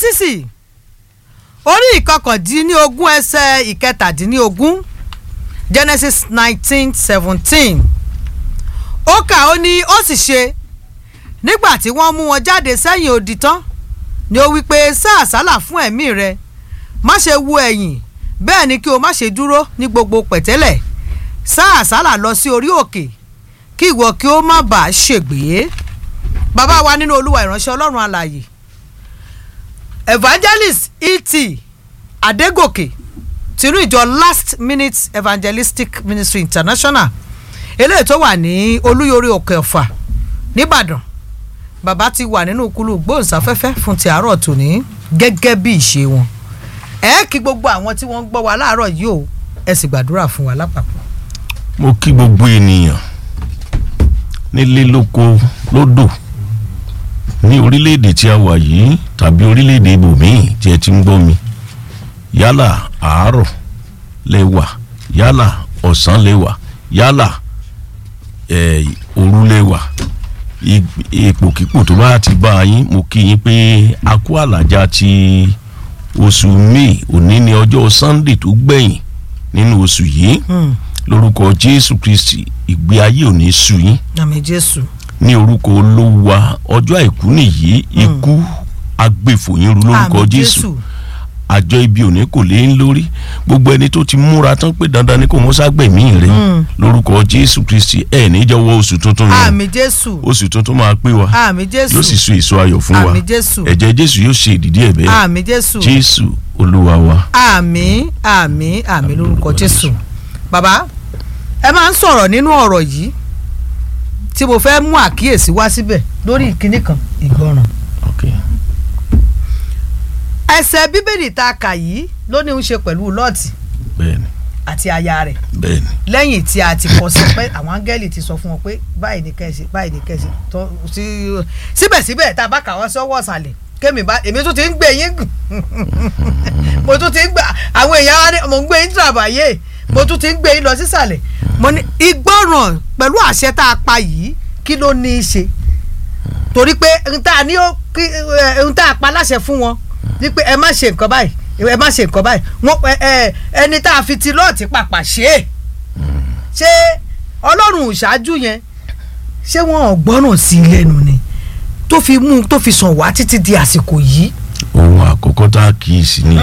jẹ́nẹ́sísì orí ìkọkàndínlógún ẹsẹ̀ ìkẹtàdínlógún genesis nineteen seventeen ó kà ó ní ó sì ṣe nígbà tí wọ́n mú wọn jáde sẹ́yìn odi tán ni ó wí pé sá àsálà fún ẹ̀mí rẹ má ṣe wo ẹ̀yìn bẹ́ẹ̀ ni kí o má ṣe dúró ní gbogbo pẹ̀tẹ́lẹ̀ sá àsálà lọ sí orí òkè kí ìwọ kí ó má bàa ṣègbé bàbá wa nínú olúwa ìránṣẹ́ ọlọ́run alààyè evangelist et adégòkè tìrú ìjọ last minute evangelistic ministry international eléyìí tó wà ní olúyorí òkè ọ̀fà nìbàdàn bàbá ti wà nínú kúlù gbóhùnsáfẹ́fẹ́ fún ti àárọ̀ tòní gẹ́gẹ́ bí ìṣe wọn ẹ kí gbogbo àwọn tí wọ́n ń gbọ́ wa láàárọ̀ yìí o ẹ sì gbàdúrà fún wa lápapọ̀. mo kí gbogbo ènìyàn nílé lóko lódò ní orílẹ̀-èdè tí a wà yìí tàbí orílẹ̀-èdè ibòmíì tí ẹ ti ń gbọ́ mi yálà àárọ̀ lẹ wà yálà ọ̀sán lẹ wà yálà eh, òru lẹ wà ipòkípò tó bá ti bá yín mo kí yín pé a kú àlàjá ti oṣù may òní ní ọjọ́ sunday tó gbẹ̀yìn nínú oṣù yìí lórúkọ jésù kristi ìgbé ayé ò ní sú yín àmì jésù. ní orúkọ olówó ọjọ́ àìkú nìyí ikú agbèfòyín ru lórúkọ àmì jésù àjọ ibi òní kò lé ń lórí gbogbo ẹni tó ti múra tán pé dandan ni kò mọ́ ságbẹ̀mí rẹ lórúkọ jésù kristi ẹ̀ níjọwọ́ oṣù tuntun yẹn àmì jésù. oṣù tuntun máa pé wa àmì jésù. yóò sì so èso ayọ̀ fún wa àmì jésù. ẹ̀jẹ̀ jésù yóò ṣe ìdìdí ẹ̀ bẹ́ẹ̀ àmì jésù. jésù olúwa wa. àmì àmì àmì lórúkọ jésù. bàbá ẹ máa ń sọ̀rọ̀ nínú ọ̀rọ̀ yìí tí mo fẹ́ mú àkíyèsí wá síbẹ̀ lórí ìkíní kan ìgbọràn. Okay. ẹsẹ̀ bíbélì tá a kà yìí ló ní í ṣe pẹ̀lú lọ́ọ̀tì bẹ́ẹ̀ni àti aya rẹ̀ bẹ́ẹ̀ni lẹ́yìn tí a ti kọ sí pé àwọn áńgẹ́lì ti sọ fún wọn pé báyìí ní kẹ́sì báyìí ní kẹ́sì tó sí síbẹ̀síbẹ̀ tá a bá kà wọ́n sọ́wọ́ ọ̀sàlẹ̀ kémi bá èmi tún ti ń gbé yín gùn mo tún ti ń gbà àwọn èèyàn wa ní mo ń gbé yín tàbáyé mo tún ti ń gbé yín lọ sísàlẹ̀ mo ní ìgbọràn pẹ̀lú àṣẹ tá a pa yìí kí ló ní í ṣe torí pé n tá a ní ó kí n tá a pa láṣẹ fún wọn ní pé ẹ má ṣe nǹkan báyìí ẹ má ṣe nǹkan báyìí wọn ẹ ẹ ẹni tá a fi ti lọ́ọ̀tì pàpà ṣe é ṣé ọlọ́run ṣáájú yẹn ṣé wọn ò gbọ́ràn sí i lẹ́nu ni tó fi mú tó fi sàn wá títí di àsìkò yìí ohun àkọ́kọ́ tá a kì í sí ni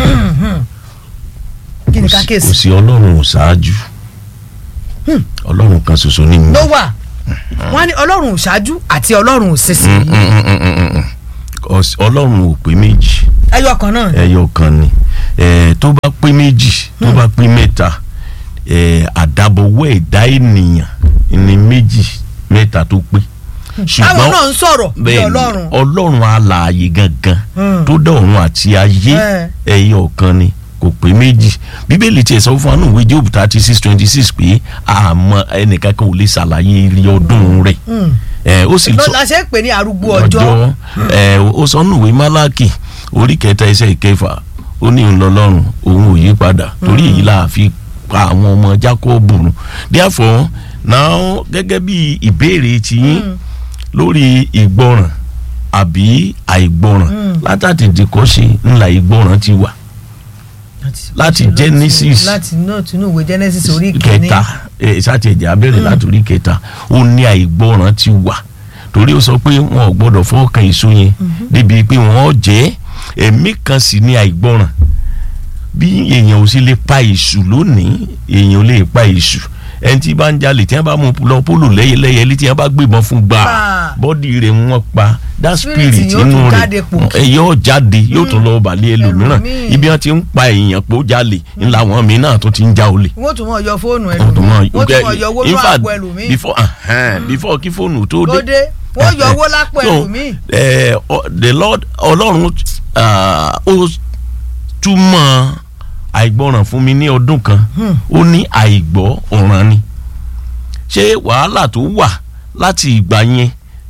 kí ni ká kò sí- kéèsì kò sí ọlọ́run ṣáájú ọlọ́run kan ṣoṣo ní ló wà wọn ní ọlọ́run ṣáájú àti ọlọ́run sísìn yìí ọlọ́run ò pé méjì ẹyọ kan náà ni. ẹyọ kan ni Eh, tó bá pé méjì tó bá pé mẹ́ta eh, àdàbọ̀wọ́ ẹ̀dá ènìyàn ní méjì mẹ́ta tó pé táwọn náà ń sọ̀rọ̀ bí bẹ́ẹ̀ni ọlọ́run ọlọ́run alààyè gangan Hmm. tó dá ọ̀run àti ayé Eh. ẹyọ kan ni kò pé méjì bíbélì tiẹ̀ sọ fún anú ìwé job thirty six twenty six pé àmọ́ ẹnìkan kan ò lè ṣàlàyé ilé ọdún rẹ̀ ẹ̀ ó sì ló sọ la ṣe ń pè ní arúgbó ọjọ́ ẹ̀ ó sọ nù ìwé málákì orí kẹta ẹsẹ̀ ìkẹfà ó ní òun lọ́lọ́run òun ò yí padà torí èyí là á fi pa àwọn ọmọ jákọ́ọ̀bù run therefore now gẹ́gẹ́ bí ìbéèrè tiyín lórí ìgbọràn àbí àìgbọràn látàtètè kọ́ ṣe ńlá ìgbọràn ti wà láti Genesis. láti náà tinú ìwé Genesis orí kìíní kẹta ẹ sátẹjẹ abẹrẹ látòrí kẹta ó ní àìgbọràn ti wà torí ó sọ pé wọn ò gbọ́dọ̀ fọkàn èso yẹn débi pé wọn ò jẹ ẹ̀mí kan sì ní àìgbọràn bí èèyàn ò sì lè pa èṣù lónìí èèyàn ò lè pa èṣù ẹni tí bá ń jalè tí wọn bá mú lọ pólò lẹ́yẹlẹ́yẹ tí wọn bá gbébọn fún gbà Gbà. bọ́dì rẹ̀ wọ́n pa that Spirit spirit yóò tún inú jáde rẹ̀ pòkì. ẹ yóò jáde yóò tún lọ balẹ̀ ẹlòmíràn Ẹlòmíì. ibi wọn ti ń pa èèyàn pé ó jalè ńlá wọn mi náà tó ti ń já olè wọ́n tún mọ̀ yọ fóònù wọ́n tún mọ̀ ẹlòmíì wọ́n tún mọ̀ yọ owó in ní fact, àpò ẹlòmíì before uh, before kí fóònù tó tó dé dé wọ́n yọ owó lápò So, ẹlòmíì eh, o- the lord ọlọ́run ah, ó túmọ̀ àìgbọràn fún mi ní ọdún kan ó ní àìgbọ́ ọ̀ràn ni ṣé wàhálà tó wà láti ìgbà yẹn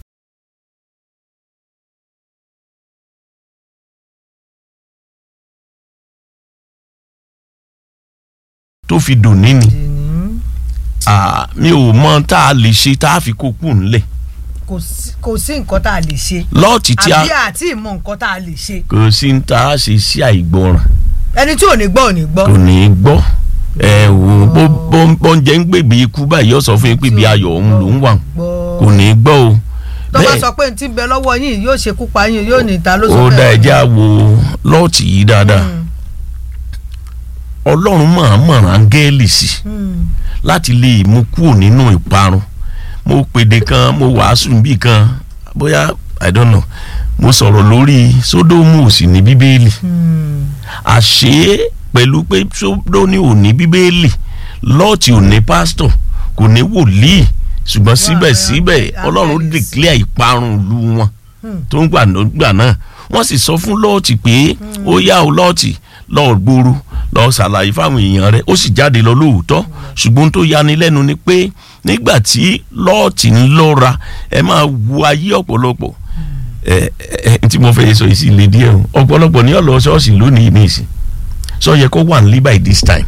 tó fi dùn níní Dìní. Ah, mi ò mọ tá a lè ṣe tá a fi kó kù ńlẹ̀ kò sí- kò sí nǹkan tá a lè ṣe lọ́ọ̀tì tí a àbí àti ìmọ̀ nǹkan tá a lè ṣe kò sí ń ta á ṣe sí àìgbọràn ẹni tí ò ní gbọ́ ò ní gbọ́ kò ní í gbọ́ ẹ wò bó bó bó ń jẹ́ ń gbèbí ikú báyìí ó sọ fún yín pé ibi ayọ̀ òun ló ń wà gbọ́ kò ní í gbọ́ o tó bá sọ pé n ti bẹ lọ́wọ́ yín yóò ṣekú pa yín yóò ní ta ló sọ ó bẹ́ẹ̀. dá ẹjẹ́ àwo lọ́ọ̀tì yìí dáadáa Mm, ọlọ́run máa mọ̀ràn áńgẹ́lì sí mm, láti lè mú kúrò nínú ìparun mo pèdè kan mo wàásù níbì kan bóyá i don't know mo sọ̀rọ̀ lórí sódómù òsì ní bíbélì mm. àṣé pẹ̀lú pé sódómù ò ní bíbélì lọ́ọ̀tì ò ní pásítọ̀ kò ní wòlíì ṣùgbọ́n síbẹ̀síbẹ̀ áńgẹ́lì. ọlọ́run declare ìparun ìlú wọn Hmm. tó ń gbà gbà náà wọ́n sì sọ fún lọ́ọ̀tì pé ó yá o lọ́ọ̀tì lọ́ọ̀ gbòòrò lọ́ọ̀ ṣàlàyé fáwọn èèyàn rẹ̀ ó sì jáde lọ lóòótọ́ ṣùgbọ́n tó yani lẹ́nu ni pé nígbà tí lọ́ọ̀tì ń lọ́ra ẹ máa wo ayé ọ̀pọ̀lọpọ̀ ẹ ẹ ẹ tí mo fẹ́ sọ yìí sí ilé díẹ̀ o ọ̀pọ̀lọpọ̀ ní ọ̀lọ́ ṣọ́ọ̀ṣì lónìí ní ìsìn sọ yẹ kó wà nílí by this time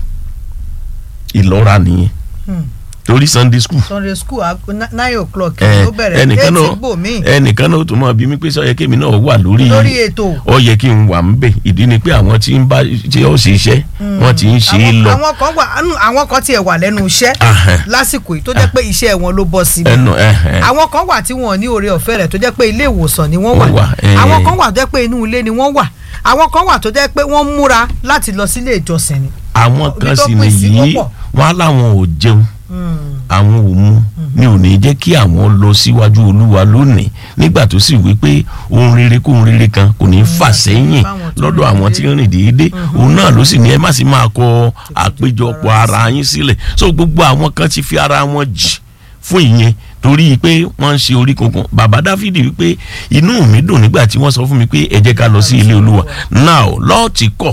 ìlọ́ra nìyẹn Hmm. torí sunday school sunday school aago ni- nine o'clock ẹ ló bẹ̀rẹ̀ ẹnìkan eight náà gbò mí ẹnìkan náà ó tún mọ̀ bí mi pé sọ yẹ kémi náà wà lórí lórí ètò. ó yẹ kí n wà ń bẹ̀ ìdí ni pé àwọn tí ń bá tí ó ṣe iṣẹ́ wọ́n ti ń ṣe é Àwọn- lọ àwọn kan wà ánú, àwọn kan tiẹ̀ wà lẹ́nu iṣẹ́ Ahẹ́. lásìkò yìí tó jẹ́ pé iṣẹ́ wọn ló bọ́ síbi ẹnu ẹhẹn àwọn kan wà tí wọn ò ní oore ọ̀fẹ́ rẹ̀ tó jẹ́ pé ilé ìwòsàn ni wọ́n wà Wọ́n wà, eh. àwọn kan wà tó jẹ́ pé inú ilé ni wọ́n wà àwọn kan wà tó jẹ́ pé wọ́n múra láti lọ sílé ìjọsìn ni. àwọn ibi kan tó sì pín sí nìyí wọ́pọ̀. wọn á láwọn ò jẹun Hmm. àwọn ò mu ni ò ní jẹ́ kí àwọn lọ síwájú olúwa lónìí nígbà tó sì wí pé ohun rere kó ohun rere kan kò ní fà sẹ́yìn fáwọn tó lọ́dọ̀ rìn àwọn tí ń rìn déédéé òun náà ló sì ní ẹ má sì máa kọ àpéjọpọ̀ ara yín sílẹ̀ so gbogbo àwọn kan ti fi ara wọn jì fún ìyẹn torí pé wọ́n ń ṣe orí kankan bàbá dáfídì wípé inú mi dùn nígbà tí wọ́n sọ fún mi pé ẹ jẹ́ ká lọ sí ilé olúwa now lọ́ọ̀tì kọ̀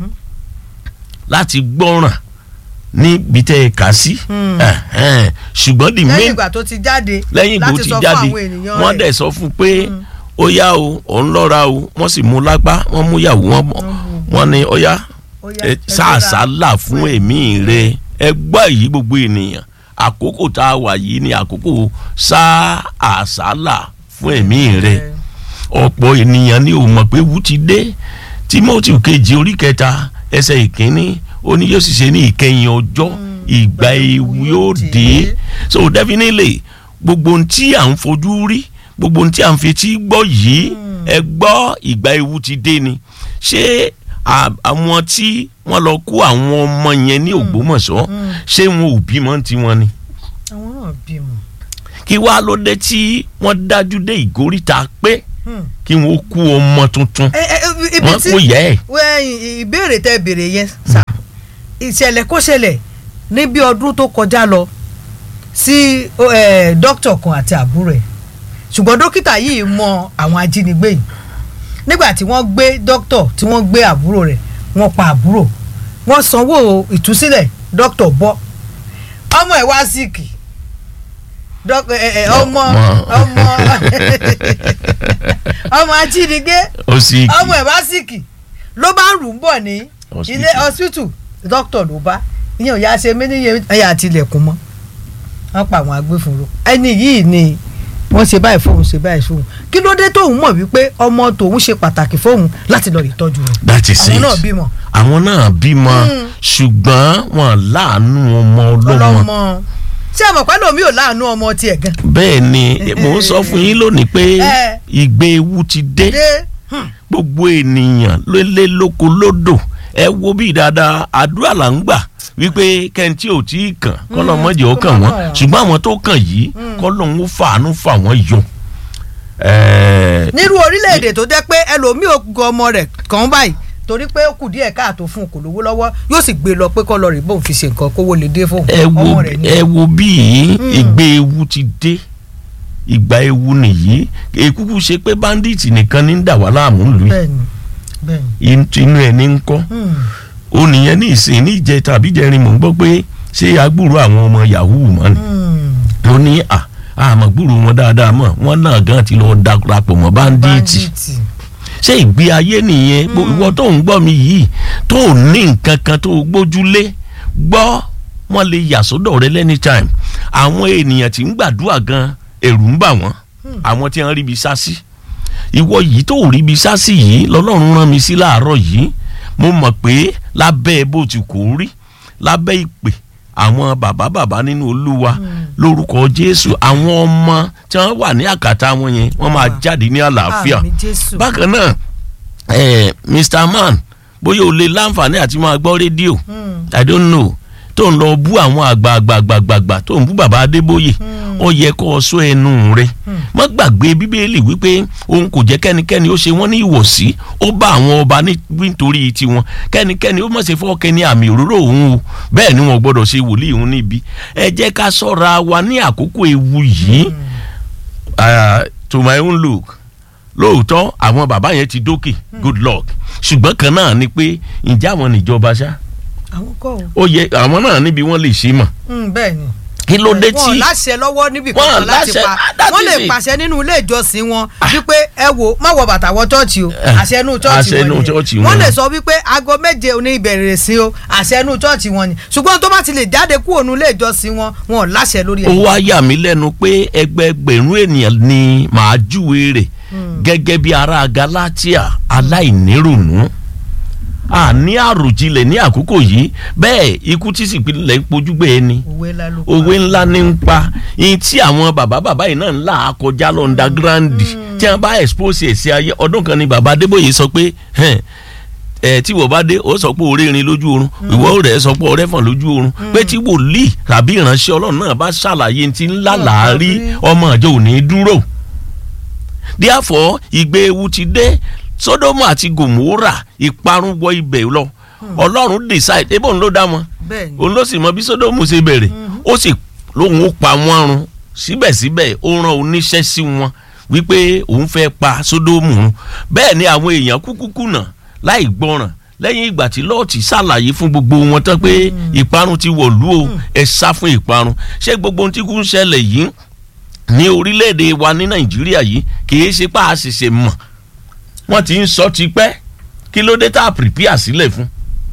láti gbọ́ràn níbi tẹ́ ẹ kà sí Ẹ̀hẹ́n. ṣùgbọ́n the lẹ́yìn main ìgbà tó ti jáde lẹ́yìn ìgbò láti ti sọ fún jáde àwọn ènìyàn wọ́n rẹ̀. dẹ̀ sọ fún pé ó yá o òun lọ́ra o wọ́n sì mú lápá wọ́n mú ìyàwó wọn bọ̀ wọ́n ní ó yá Ó yá, ẹ ẹ sàásàlà fún ẹ̀mí rẹ ẹ gbọ́ èyí gbogbo ènìyàn àkókò tá a wà yìí ni àkókò sàásàlà fún ẹ̀mí rẹ ọ̀pọ̀ ènìyàn ni ò mọ̀ pé wú ti dé timothy kejì orí kẹta ẹsẹ̀ ìkíní ó ní yóò sì ṣe ní ìkẹyìn ọjọ́ ìgbà ewu yóò dé so definitely gbogbo ohun tí à ń fojú rí gbogbo ohun tí à ń fetí gbọ́ yìí ẹ gbọ́ ìgbà ewu ti dé ni ṣé à- àwọn tí wọ́n lọ kó àwọn ọmọ yẹn ní Ògbómọ̀ṣọ́ ṣé wọn ò bímọ tiwọn ni àwọn náà bímọ. kí wàá ló dé tí wọ́n dájú dé ìgóríta pé Hmm. kí wọ́n kú ọmọ tuntun ẹ ẹ ẹ, ibi wọ́n tí kú yẹ ẹ̀ wẹ́n ìbéèrè tẹ́ béèrè yẹn sà ìṣẹ̀lẹ̀ kó ṣẹlẹ̀ ní bí ọdún tó kọjá lọ sí eh, dókítà kan àti àbúrò ẹ̀ ṣùgbọ́n dókítà yìí mọ àwọn ajínigbé yìí nígbà tí wọ́n gbé dókítà tí wọ́n gbé àbúrò rẹ̀ wọ́n pa àbúrò wọ́n sanwó ìtúsílẹ̀ dókítà bọ́ ọmọ ẹ̀ wá síìkì dók- ẹ- ẹ, ọmọ Ọmọ. ọmọ ọmọ ajínigbé ó sì ọmọ ẹ̀ bá síkì ló bá rù ú bọ̀ ní Hospital. ilé hospital dókítà ló bá ìyẹn ò yá ṣe mí níye ẹ̀yà àtìlẹ̀kùn mọ́ wọ́n pa àwọn agbófinró ẹni yìí ni wọ́n ṣe báyìí fóun ṣe báyìí fóun kí ló dé tóun mọ̀ wípé ọmọ tòun ṣe pàtàkì fóun láti lọ rí tọ́jú rẹ̀ that is àwọn it náà bímọ àwọn náà bímọ Mm. ṣùgbọ́n wọn láàánú ọmọ ọlọ́mọ ọlọ́mọ ṣé ẹ mọ̀ pẹ́ lómi ò láàánú ọmọ tiẹ̀ gan bẹ́ẹ̀ ni mò ń sọ fún yín lónìí pé Eh. ìgbé ewu ti dé dé gbogbo ènìyàn lélẹ̀ lóko lódò ẹ wo bí dáadáa àdúrà là ń gbà wípé kẹ́ntì ò tí ì kàn kọ́lọ́ mọ́jì ó kàn wọ́n ṣùgbọ́n àwọn tó kàn yìí kọ́lọ́ ń fàánú fà wọ́n yọ. Ẹ̀ẹ́, nírú orílẹ̀-èdè tó jẹ́ pé ẹlòmíì ò gan ọmọ rẹ̀ kàn báyìí torí pé ó kù díẹ̀ káàtó fún un kò lówó lọ́wọ́ yóò sì gbé lọ pé kọ́ lọ rí bóun fi ṣe nǹkan kówó lè dé fóun ẹ wo ọmọ rẹ̀ ni. ẹ wo bí ìgbé ewu ti dé ìgbà ewu nìyí èkúkú ṣe pé bandits nìkan ní ń dà wá láàmú lù bẹ́ẹ̀ni bẹ́ẹ̀ni. yìí inú ẹ ní ń kọ́ Hmm. ó nìyẹn ní ìsìn ní ìjẹ tàbí jẹrin mò ń gbọ́ pé ṣé agbúrò àwọn ọmọ yahoo mọ́ ni Hmm. ó ní à àmọ́ gbúrò wọn dáadáa mọ́ wọn náà gan ti lọ darapọ̀ mọ́ bandits Bandits. ṣé ìgbé ayé nìyẹn Gbo- ìwọ tó ń gbọ́ mi yìí tó ò ní nǹkan kan tó o gbójúlé gbọ́ wọ́n lè yà sọ́dọ̀ rẹ lẹ́ni time àwọn ènìyàn tí ń gbàdúrà gan ẹ̀rù ń bà wọ́n àwọn tí wọ́n rí ibi sá sí ìwọ yìí tó rí ibi sá sí yìí lọ́lọ́run rán mi sí láàárọ̀ yìí mo mọ̀ pé lábẹ́ bó ti kò rí lábẹ́ ìpè àwọn bàbá bàbá nínú olúwa lórúkọ jésù àwọn ọmọ tí wọ́n wà ní àkàtà wọn yẹn wọ́n máa jáde ní àlàáfíà Àmín Jésù. bákan náà eh, mr man bóyá o lè láǹfààní àti máa gbọ́ rédíò i don't know tó ń lọ bú àwọn àgbààgbààgbààgbà tó ń bú bàbá adébóyè ó yẹ kó o sọ ẹnu rẹ má gbàgbé bíbélì wípé òun kò jẹ́ kẹ́nikẹ́ni ó ṣe wọ́n ní ìwọ̀sí ó bá àwọn ọba ní- nítorí tiwọn kẹ́nikẹ́ni ó má ṣe fọ́ kẹ́ni àmì òróró òun o bẹ́ẹ̀ ni wọn gbọ́dọ̀ ṣe wòlíì òun níbi ẹ jẹ́ ká ṣọ́ra wa ní àkókò ewu yìí uh, to my own look lóòótọ́ àwọn bàbá yẹn ti dókè good luck ṣùgbọ́n kan náà ni pé ǹjẹ́ àwọn níjọba ṣá àwọn kọ́ o ó yẹ àwọn náà níbi wọ́n lè ṣe mọ̀ Mm, bẹ́ẹ̀ ni. kí ló dé wọn tí láṣẹ lọ́wọ́ níbi Wọn kankan láti láṣẹ- pa that wọ́n is lè it. pàṣẹ nínú ilé ìjọsìn wọn wípé ẹ wo má wọ bàtà wọ chọ́ọ̀chì o Eh, àṣẹ inú chọ́ọ̀chì àṣẹ inú wọn chọ́ọ̀chì ni wọn. wọ́n lè sọ wípé aago méje ní ìbẹ̀rẹ̀ sí o àṣẹ inú chọ́ọ̀chì wọn ni ṣùgbọ́n tó bá ti lè jáde kúrò nínú ilé ìjọsìn wọn wọn ò láṣẹ lórí ó ẹ̀. wá yà mí lẹ́nu pé ẹgbẹẹgbẹ̀rún ènìyàn ni màá júwe rẹ̀ gẹ́gẹ́ bí ará Galatia aláìnírònú àní àròjinlẹ̀ ní àkókò yìí bẹ́ẹ̀ ikú tí sì pinlẹ̀ ń pojúgbé ẹni òwe ńlá ló pa. òwe ńlá ní ń pa yín tí àwọn bàbá bàbá yìí náà ń là á kọjá lọ underground tí wọ́n bá expose ẹ̀ sí ayé ọdún kan ni bàbá Adébóyè sọ pé "Hẹ́n, ẹ tí wọ́n bá dé ó sọ pé orí rin lójú oorun ìwọ rẹ̀ sọ pé ọrẹ́ fàn lójú oorun pé tí wòlíì tàbí ìránṣẹ́ ọlọ́run náà bá ṣàlàyé ti ńlá làárí ọmọ àjọ ò ní dúró therefore ìgbé ewu ti dé Sódómù àti Gòmórà ìparun wọ ibẹ̀ lọ ọlọ́run decide ebó ń ló dá wọn bẹ́ẹ̀ ni òun ló sì mọ bí Sódómù ṣe bẹ̀rẹ̀ ó sì lóun ó pa wọ́n run síbẹ̀síbẹ̀ ó rán oníṣẹ́ sí wọn wípé òun fẹ́ pa Sódómù run bẹ́ẹ̀ ni àwọn èèyàn kúkú kùnà láì gbọ́ràn lẹ́yìn ìgbà tí lọ́ọ̀tì ṣàlàyé fún gbogbo wọn tán pé ìparun ti wọ̀lú o ẹ sá fún ìparun ṣé gbogbo ohun tí kò ń ṣẹlẹ̀ yìí ní orílẹ̀-èdè wa ní Nàìjíríà yìí kì í ṣe pa àṣìṣe mọ̀ wọ́n ti ń sọ tipẹ́ kí ló dé tá a prepare sílẹ̀ fún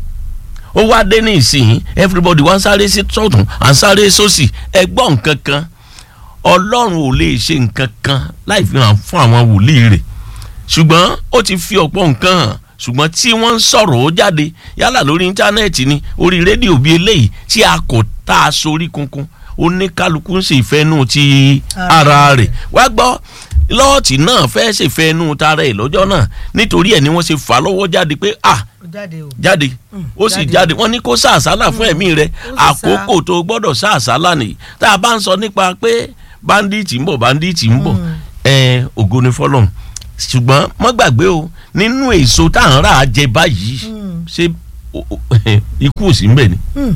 ó wá dé ní ìsìn everybody wá ń sáré sí sọ́tún à ń sáré sósì ẹ gbọ́ nǹkan kan ọlọ́run ò lè ṣe nǹkan kan láì fi hàn fún àwọn wòlíì rẹ̀ ṣùgbọ́n ó ti fi ọ̀pọ̀ nǹkan hàn ṣùgbọ́n tí wọ́n ń sọ̀rọ̀ ó jáde yálà lórí íńtánẹ́ẹ̀tì ni orí rédíò bíi eléyìí tí a kò tá a sorí kunkun oníkálukú ń ṣe ìfẹ́nu ti ara rẹ̀ wá gbọ́ lọ́ọ̀tì náà fẹ́ ṣèfẹ́nu tara ẹ̀ lọ́jọ́ náà nítorí ẹ̀ ni wọ́n ṣe fà á lọ́wọ́ jáde pé ah ó jáde o. jáde ó sì jáde. jáde wọ́n ní kó sàásálà fún ẹ̀mí rẹ̀ ó sì sá. àkókò tó gbọ́dọ̀ sàásálà nìyí tá a bá ń sọ nípa pé báńdíìtì ń bọ̀ báńdíìtì ń bọ̀ ẹ̀ ògo ni fọlọ́run ṣùgbọ́n mọ́ gbàgbé o nínú èso tá à ń rà á jẹ báyìí ṣé o- o- ikú ò sí ń bẹ̀ ni Mm.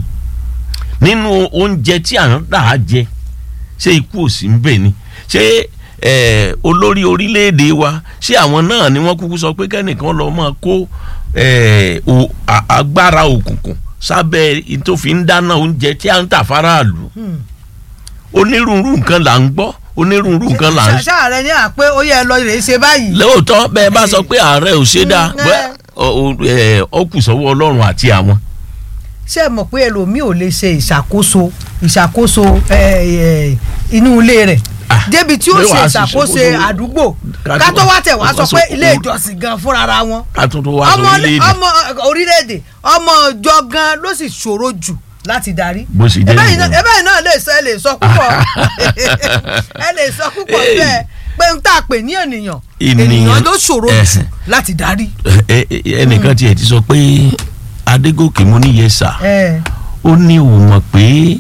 nínú oúnjẹ tí à ń rà á jẹ ṣé ikú ò sí ń bẹ̀ ni ṣé eh, olórí orílẹ̀-èdè wa ṣé àwọn náà ni wọ́n kúkú sọ pé kẹ́nìkan lọ́ọ́ máa kó eh, o- a- agbára òkùnkùn sábẹ́ tó fi ń dáná oúnjẹ tí à ń tà faraàlú Mm. onírúurú nǹkan là ń gbọ́ onírúurú nǹkan là ń Ṣá- ṣáà rẹ ní àpé ó yẹ ẹ lọ rèé ṣe báyìí. lóòótọ́ bẹ́ẹ̀ bá sọ pé ààrẹ ò ṣe dáa Mm, bẹ́ẹ̀ ọ- ọ- ẹ, ó kù sọ́wọ́ ọlọ́run àti àwọn. ṣé ẹ mọ̀ pé ẹlòmíì ò lè ṣe ìṣàkóso ìṣàkóso ẹ, ẹ, inú ilé rẹ̀ Ah, débi tí ó pé ṣe wàá ṣe ìṣàkóso ìṣàkóso- àdúgbò Ká ká tó- tó wá tẹ̀ wá sọ wá sọ pé ilé o- ìjọsìn gan fúnra wọn ká tún tó wá ọmọ sórílẹ̀-èdè ọmọ orílẹ̀-èdè ọmọ ọjọ́ gan ló sì ṣòro jù láti darí bó ṣe jẹ́ ẹbẹ́ yìí nìyẹn. náà ẹbẹ́ yìí náà lè sọ ẹ lè sọ púpọ̀ ẹ lè sọ púpọ̀ Hey. bẹ́ẹ̀ pé n tá a pè ní ènìyàn Ènìyàn- ènìyàn ló ṣòro jù ẹ̀sìn. láti darí. Ẹ- ẹ- ẹnìkan tiẹ̀ ti sọ pé Adégòkè mo ní yẹsà ẹ ó ní òun mọ̀ pé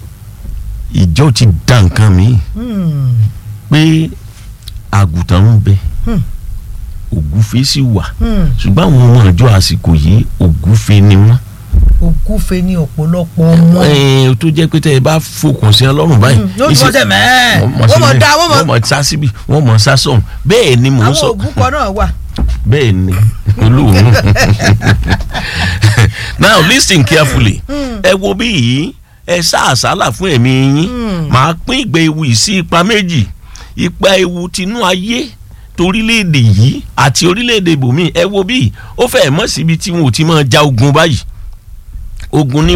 ìjọ ti da nǹkan mi hmm, pé àgùntàn ń bẹ Hmm. ògúfe sì wà hmm. ṣùgbọ́n àwọn ọmọ ìjọ àsìkò yìí ògúfe ni wọ́n. ògúfe ní ọ̀pọ̀lọpọ̀ ọmọ. ẹ tó jẹ́ pé tẹ́ ẹ bá fòkàn sí ọlọ́run báyìí. yóò ìṣe- tún ọsẹ mẹ́ẹ̀ wọ́n wọ́n mọ̀ sí dá wọ́n wọ́n mọ̀ mọ̀ sá síbi wọ́n mọ̀ sá sọ̀hún bẹ́ẹ̀ ni mò ń àwọn sọ òbúkọ náà wà. bẹ́ẹ̀ ni olóòórùn now listen carefully ẹ wo bí yìí ẹ sá àsálà fún ẹ̀mí yín màá pín ìgbẹ́ ewu yìí sí ipa méjì ipa ewu tinú ayé torílẹ̀-èdè yìí àti orílẹ̀-èdè ibòmíì ẹ wo bí ó fẹ́ mọ̀ síbi tí wọn ò ti máa ja ogun báyìí ogun níwá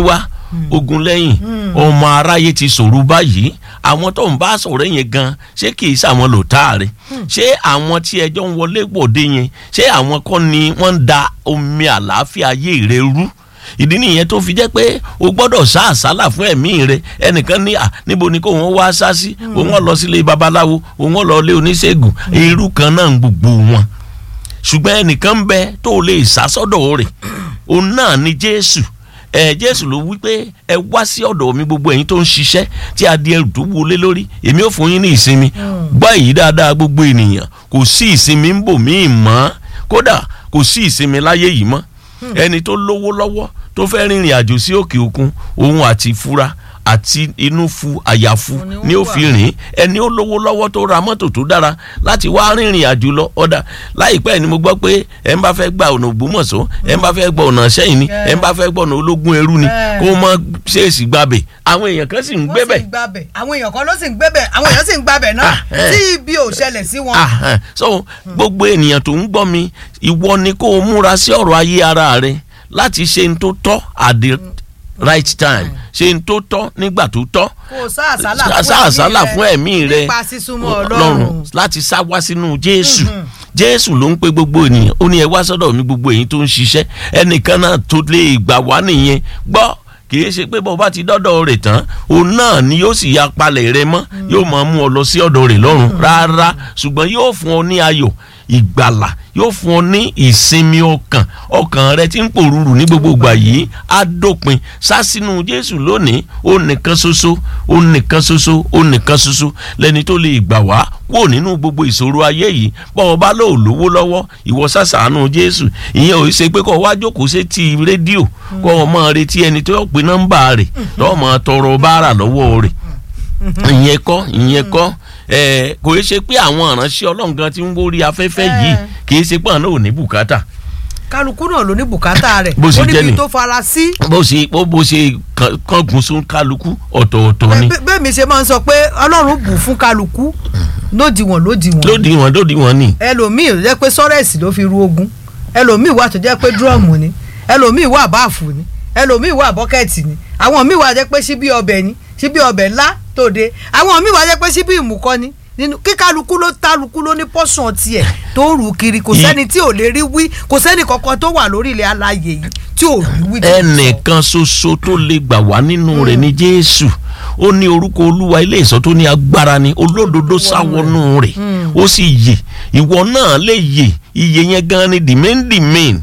ogun lẹ́yìn ọmọ aráyé ti sọ̀rọ̀ báyìí àwọn tó ń bá sọ̀rọ̀ yẹn gan ṣé kì í ṣàwọn lò táàrí ṣé àwọn tí ẹjọ́ ń wọlé gbòde yẹn ṣé àwọn kọ́ ni wọ́n ń da omi àlàáfíà ayé rẹ rú ìdí nìyẹn tó fi jẹ́ pé o gbọ́dọ̀ sá àsálà fún ẹ̀mí rẹ ẹnìkan ní à níbo ni kò wọ́n wá sá sí òun wọ́n lọ sílé babaláwo òun wọ́n lọ lé oníṣègùn irú kan náà ń gbogbo wọn ṣùgbọ́n ẹnìkan ń bẹ tó lè sá sọ́dọ̀ rẹ̀ òun náà ni Jésù ẹ Jésù ló wí pé ẹ wá sí ọ̀dọ̀ mi gbogbo ẹ̀yin tó ń ṣiṣẹ́ tí a di ẹrù tó wọlé lórí èmi ò fún yín ní ìsinmi gbọ́ èyí dáadáa gbogbo ènìyàn kò sí ìsinmi ń bò míì mọ́ kódà kò sí ìsinmi láyé yìí mọ́ ẹni tó lówó lọ́wọ́ tó fẹ́ rìnrìn àjò sí òkè òkun òun àti fura àti inú fu àyàfu ni ó fi rìn ẹni ó lówó lọ́wọ́ tó ra mọ́tò tó dára láti wá rìnrìn àjò lọ ọ̀dà láìpẹ́ ni mo gbọ́ pé ẹ̀ ń bá fẹ́ gba ọ̀nà Ògbómọ̀ṣọ́ ẹ̀ ń bá fẹ́ gba ọ̀nà Ṣẹ́yìn ni ẹ̀ ń bá fẹ́ gba ọ̀nà ológun ẹrú ni kó mọ ṣèèṣì gbàbẹ̀ àwọn èèyàn kan sì ń gbé bẹ̀. àwọn èèyàn kan ló sì ń gbé bẹ̀ àwọn èèyàn sì ń gbàbẹ̀ náà tí ibi ò ṣẹlẹ̀ sí wọn. so gbogbo ènìyàn tó ń gbọ́ mi ìwọ ni kó o múra sí ọ̀rọ̀ ayé ara rẹ láti ṣe n tó tọ́ àdé right time ṣe n tó tọ́ nígbà tó tọ́ kò sá àsálà fún ẹ̀mí rẹ nípa sísúnmọ́ Ọlọ́run láti sá wá sínú Jésù Jésù ló ń pe gbogbo ènìyàn ó ní ẹ wá sọ́dọ̀ mi gbogbo èyí tó ń ṣiṣẹ́ ẹnìkan náà tó lè gbà wá nìyẹn gbọ́ kì í ṣe pé bó bá ti dọ́dọ̀ rẹ̀ tán òun náà ni yóò sì ya palẹ̀ rẹ mọ́ yóò máa mú ọ lọ sí ọ̀dọ̀ rẹ̀ lọ́run rárá ṣùgbọ́n yóò fún ọ ní ayọ̀ ìgbàlà yóò fún ọ ní ìsinmi ọkàn ọkàn rẹ tí ń pòrúurú ní gbogbo ìgbà yìí á dópin sá sínú Jésù lónìí ó nìkan ṣoṣo ó nìkan ṣoṣo ó nìkan ṣoṣo lẹni tó lè gbà wá kúrò nínú gbogbo ìṣòro ayé yìí bọ́ ọ bá lóò lówó lọ́wọ́ ìwọ sàṣàánú Jésù ìyẹn ò ṣe pé kó o wá jókòó sí ti rédíò kó o máa retí ẹni tó pe nọ́mbà rẹ̀ lọ́ọ́ máa tọrọ báárà lọ́wọ́ rẹ̀ ìyẹn kọ́ ìyẹn kọ́ ẹ kò í ṣe pé àwọn ìránṣẹ́ ọlọ́run gan ti ń wórí afẹ́fẹ́ yìí kì í ṣe pé àwọn náà ò ní bùkátà. kálukú náà ló ní bùkátà rẹ̀ bó ṣe jẹ́ ni ó níbi tó fara sí. bó ṣe bó ṣe kángun sún kálukú ọ̀tọ̀ọ̀tọ̀ ni. bẹ́ẹ̀ mi ṣe máa ń sọ pé ọlọ́run bù fún kálukú lódiwọ̀n lódiwọ̀n. lódiwọ̀n lódiwọ̀n ni. ẹlòmíì ló jẹ́ pé sọ́rẹ́ẹ̀sì ló fi ru ogun ẹlòmíì wà tó jẹ́ pé dúrọ́ọ̀mù ni ẹlòmíì wà báàfù ni ẹlòmíì wà bọ́kẹ́ẹ̀tì ni àwọn míì wà jẹ́ pé síbí ọbẹ̀ ni síbí ọbẹ̀ ńlá tòde àwọn míì wà jẹ́ pé síbí ìmùkọ́ ni nínú kíkálukú ló tálukú ló ní pọ́sùn tiẹ̀ tó ń rù kiri kò sẹ́ni tí ò lè rí wí kò sẹ́ni kankan tó wà lórí ilẹ̀ alààyè yìí tí ò rí wí. ẹnìkan ṣoṣo tó lè gbà wá nínú rẹ̀ ní Jésù ó ní orúkọ Olúwa ilé ìṣọ́ tó ní agbára ni olódodo sáwọnú rẹ̀ ó sì yè ìwọ náà lè yè iye yẹn gan ni the main the main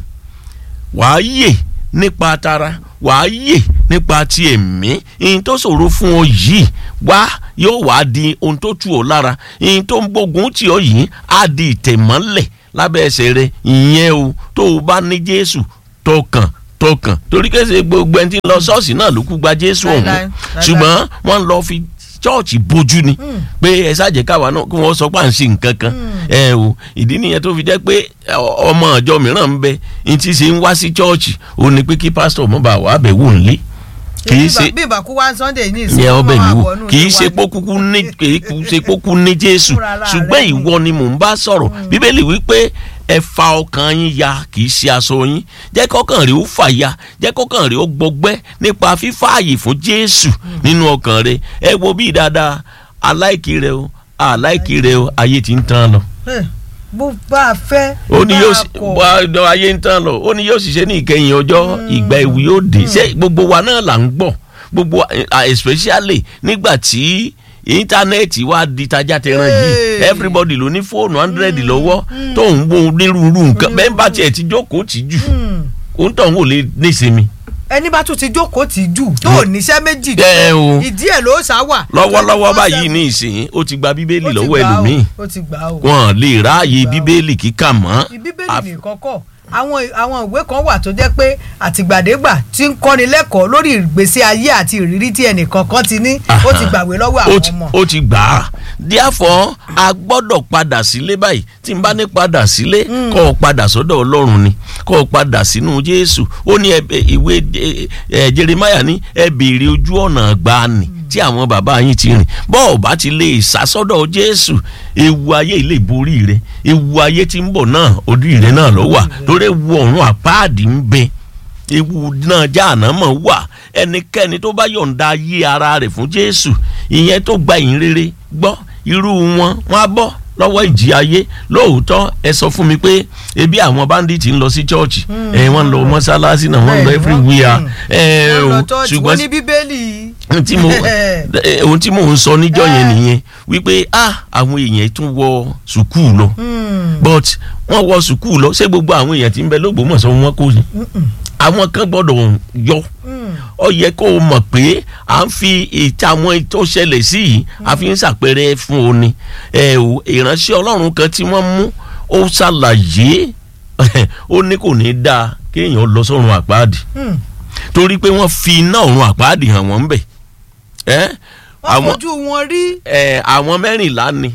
wàá yè nípa tara wàá yè nípa ti ẹ̀mí ihun tó ṣòro fún ọ yìí wá yóò wá di ohun tó tù ọ́ lára ihun tó ń gbógun tì ọ́ yìí á di ìtẹ̀mọ́lẹ̀ lábẹ́ ẹsẹ̀ rẹ ìyẹn o tó o bá ní Jésù tọkàn tọkàn torí kẹsẹ̀ gbogbo ẹni tí ń lọ ṣọ́ọ̀ṣì náà ló kú gba Jésù ọ̀hún ṣùgbọ́n wọ́n lọ fi chọ́ọ̀chì bójú ni pé ẹ ṣáàjẹ́ káwa náà kí wọ́n sọ pé à ń ṣe nǹkan kan ẹ o ìdí nìyẹn tó fi jẹ́ pé ọmọ ìjọ mìíràn ń bẹ ní ti ṣe ń wá sí chọ́ọ̀chì ó ní pé kí pásítọ̀ mọ́ bá wà á bẹ̀ wò ń lé kì í ṣe bí ìbàkú wá Sunday ní ìsìn yẹn ọbẹ̀ mi wò kì í ṣe pókúkú ní kì í ṣe pókú ní Jésù ṣùgbọ́n ìwọ ni mò ń bá sọ̀rọ̀ Bíbélì wípé ẹ fa ọkàn yín ya kì í ṣe aṣọ yín jẹ́ kọ́kàn rẹ̀ ó fà ya jẹ́ kọ́kàn rẹ̀ ó gbọgbẹ́ nípa fífààyè fún Jésù nínú ọkàn rẹ̀ ẹ wo bí dáadáa aláìkí rẹ o aláìkí rẹ o ayé ti ń tán lọ. bó bá a fẹ́ ó ní yóò bá ayé ń tán lọ ó ní yóò ṣiṣẹ́ ní ìkẹyìn ọjọ́ ìgbà ewu yóò dé ṣé gbogbo wa náà là ń gbọ́ gbogbo especially nígbà tí íńtánẹ́ẹ̀tì wá di tajà tẹran yìí everybody ló ní fóònù hundred lọ́wọ́ tó ń wo onírúurú nǹkan bẹ́ẹ̀ bá tiẹ̀ ti jókòó tì jù òun tó ń wò lè nísinmi. ẹni bá tún ti jókòó tì jù tó ò níṣẹ́ méjì ẹ o ìdí ẹ̀ ló sá wà. lọ́wọ́lọ́wọ́ báyìí ní ìsìn ó ti gba bíbélì lọ́wọ́ ẹlòmíì wọn lè ráàyè bíbélì kíkà mọ́. bíbélì nìkan kọ́ àwọn àwọn ìwé kan wà tó jẹ́ pé àtìgbàdégbà tí ń kọ́ni lẹ́kọ̀ọ́ lórí ìgbésí ayé àti ìrírí tí ẹnìkan kan ti ní ó ti gbàwé lọ́wọ́ àwọn ọmọ. ó ti gbà á díàfọ́ a gbọ́dọ̀ padà sílé báyìí tí n bá ní padà sílé kọ́ ọ padà sọ́dọ̀ ọlọ́run ni kọ́ ọ padà sínú jésù ó ní ìwé jeremiah ní ẹ béèrè ojú ọ̀nà gbani tí àwọn bàbá yín ti rìn bọ́ọ̀ bá ti lè sásọ́dọ̀ jésù ewu ayé ilé borí rẹ ewu ayé tí ń bọ̀ náà orí rẹ náà ló wà lórí ewu ọ̀run àpáàdì ń bẹ ewu náà jáàná mọ̀ wà ẹnikẹ́ni tó bá yọ̀ǹda ayé ara rẹ̀ fún jésù ìyẹn tó gba ìyìn rere gbọ́ irú wọn wọn á bọ́ lọ́wọ́ ìjì ayé lóòótọ́ ẹ sọ fún mi pé ebi àwọn bandits ń lọ sí chọ́ọ̀chì ẹ wọ́n ń lọ mọ́sálásí náà wọ́n ń lọ Bẹ́ẹ̀ni, everywhere mm. ẹ wọ́n lọ o church, wọ́n ṣùgbọ́n ní bíbélì ohun tí mo eh, ohun tí mò ń sọ níjọ́ yẹn nìyẹn wípé ah àwọn èèyàn tún wọ sùkúù lọ but wọ́n wọ sùkúù lọ ṣé gbogbo àwọn èèyàn tí ń bẹ lógbómọ̀ṣọ́ wọn kò ní àwọn kan gbọ́dọ̀ yọ ó yẹ kó o mọ̀ pé à ń fi ìta àwọn tó ṣẹlẹ̀ sí yìí a fi ń ṣàpẹẹrẹ fún o ni ẹ o ìránṣẹ́ ọlọ́run kan tí wọ́n mú ó ṣàlàyé ó ní kò ní dáa kéèyàn lọ sọ́run àpáàdì torí pé wọ́n fi iná ọ̀run àpáàdì hàn wọ́n ń bẹ̀ ẹ́ wọ́n fojú wọn rí ẹ àwọn mẹ́rìnlá ni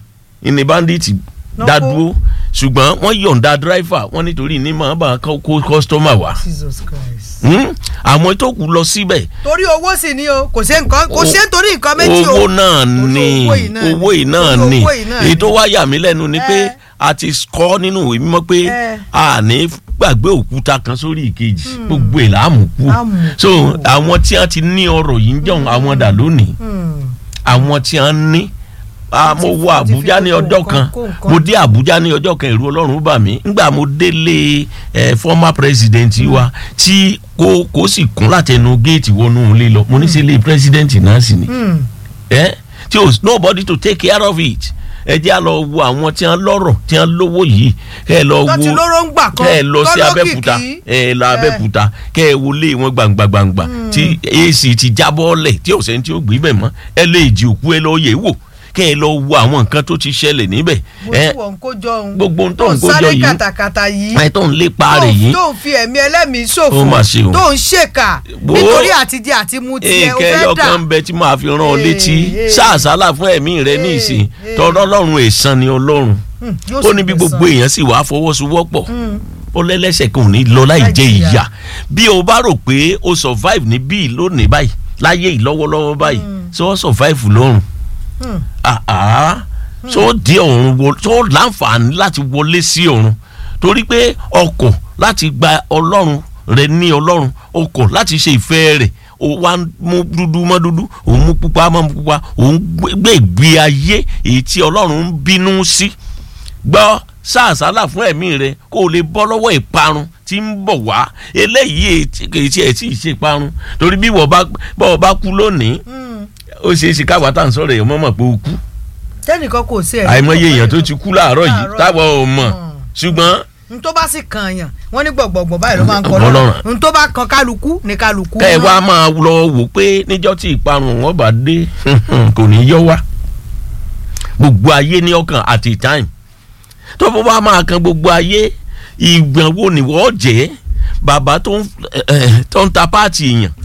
ìní bandits Lọ́kọ́. dá dúró ṣùgbọ́n wọ́n yọ̀ǹda driver wọ́n nítorí ní màá bá kó kó customer wá Jesus Christ. Hmm? àwọn tó kù lọ síbẹ̀ torí owó sì ni o kò ṣe nǹkan kò ṣe nítorí nǹkan méjì o owó náà Torí ni owó yìí náà ni. owó yìí náà Torí ni owó yìí náà èyí ni. tó wá yà mí lẹ́nu ni pé Eh. a ti kọ́ nínú ìwé mímọ́ pé Eh. a ní gbàgbé òkúta kan sórí ìkejì gbogbo ẹ̀ là á mú kú Á mú kú. so àwọn tí wọ́n ti ní ọrọ̀ yìí ń jọ̀hún àwọn dà lónìí Hmm. àwọn tí wọ́n ní Ah, mo ti- wọ wọ́n ti fi Àbújá ní kó ọjọ́ nǹkan- kan kó nǹkan. mo dé Àbújá ní ọjọ́ kan ẹ̀rù Ọlọ́run bà mí ngbà mo délé ẹ former president wa tí kò kò sì kún látẹnu géètì wọnú ilé lọ mo ní sí ilé president náà sì ni Hmm. ẹ tí o nobody to take care of it ẹ jẹ́ à lọ wo àwọn tí wọ́n lọ́rọ̀ tí wọ́n lówó yìí kẹ́ ẹ lọ wo tó ti lóró ń gbà kan kẹ́ ẹ lọ sí tó Abẹ́òkúta lókìkí. ẹ lọ Abẹ́òkúta kẹ́ ẹ wọlé wọn gbangba gbangba tí AC ti jábọ́ lẹ̀ tí ò sẹ́ni tí ó gbé bẹ̀ mọ́ ẹ lè jí òkú ẹ lọ yẹ̀ wò kẹ́ ẹ lọ wo àwọn nǹkan tó ti ṣẹlẹ̀ níbẹ̀ bó ẹ tí wọ́n ń kó jọ òun gbogbo ohun tó ń kó jọ sáré yìí kàtàkàtà yìí ẹ tó ń lépa rẹ̀ yìí tó ń fi ẹ̀mí ẹlẹ́mìí ṣòfò Ó mà ṣe o. tó ń ṣèkà Bó- nítorí àtijẹ àti mu tiẹ̀ ó èkè fẹ́ dà ẹyọkan ń bẹ tí màá fi rán ọ létí Ee, ee. sáàsálà fún ẹ̀mí rẹ ní ìsìn ee. tọrọ Ọlọ́run èèsàn ni Ọlọ́run Hmm, yóò ó sì ní bí gbẹ̀san. gbogbo èèyàn sì wàá fọwọ́sowọ́pọ̀ Hmm. ó lẹ́lẹ́sẹ̀ kan ò ní lọ láì Láì jẹ jìyà. ìyà bí o bá rò pé o survive ní bíi lónìí báyìí láyé yìí lọ́wọ́lọ́wọ́ báyìí ṣé wọ́n survive lọ́run Hmm. àá tó dé ọ̀run wo tó láǹfààní láti wọlé sí ọ̀run torí pé ọkọ̀ láti gba ọlọ́run rẹ ní ọlọ́run ọkọ̀ láti ṣe ìfẹ́ rẹ̀ ó wá ń mú dúdú mọ́ dúdú òun mú pupa mọ́ pupa òun gbé ìgbé ayé èyí tí ọlọ́run ń bínú sí gbọ́ sàásálà fún ẹ̀mí rẹ kó o lè bọ́ lọ́wọ́ ìparun tí ń bọ̀ wá eléyìí kì í tiẹ̀ tí ì ṣe ìparun torí bí wọ́n bá bọ́ ọ bá kú lónìí Hmm. ó ṣeé ṣe káwa tá à ń sọ̀rọ̀ èèyàn mọ̀ mọ̀ pé ó kú tẹ́nìkan kò sí ẹ̀ àìmọye èèyàn tó ti kú láàárọ̀ yìí Láàárọ̀. táwọn ò mọ̀ Hmm. ṣùgbọ́n n tó bá sì kan yàn wọ́n ní gbọ̀gbọ̀gbọ̀ báyìí ló máa ń kọ́ Ọlọ́run. lọ́rùn n tó bá kan kálukú ní kálukú. kẹ́ ẹ wá máa lọ wò pé níjọ́ tí ìparun wọn bá dé kò ní yọ wá gbogbo ayé ní ọkàn at a time tó bá wá máa kan gbogbo ayé ìgbọ̀n wo ni wọ́n jẹ́ bàbá tó ń eh, eh, tó ń ta páàtì èèyàn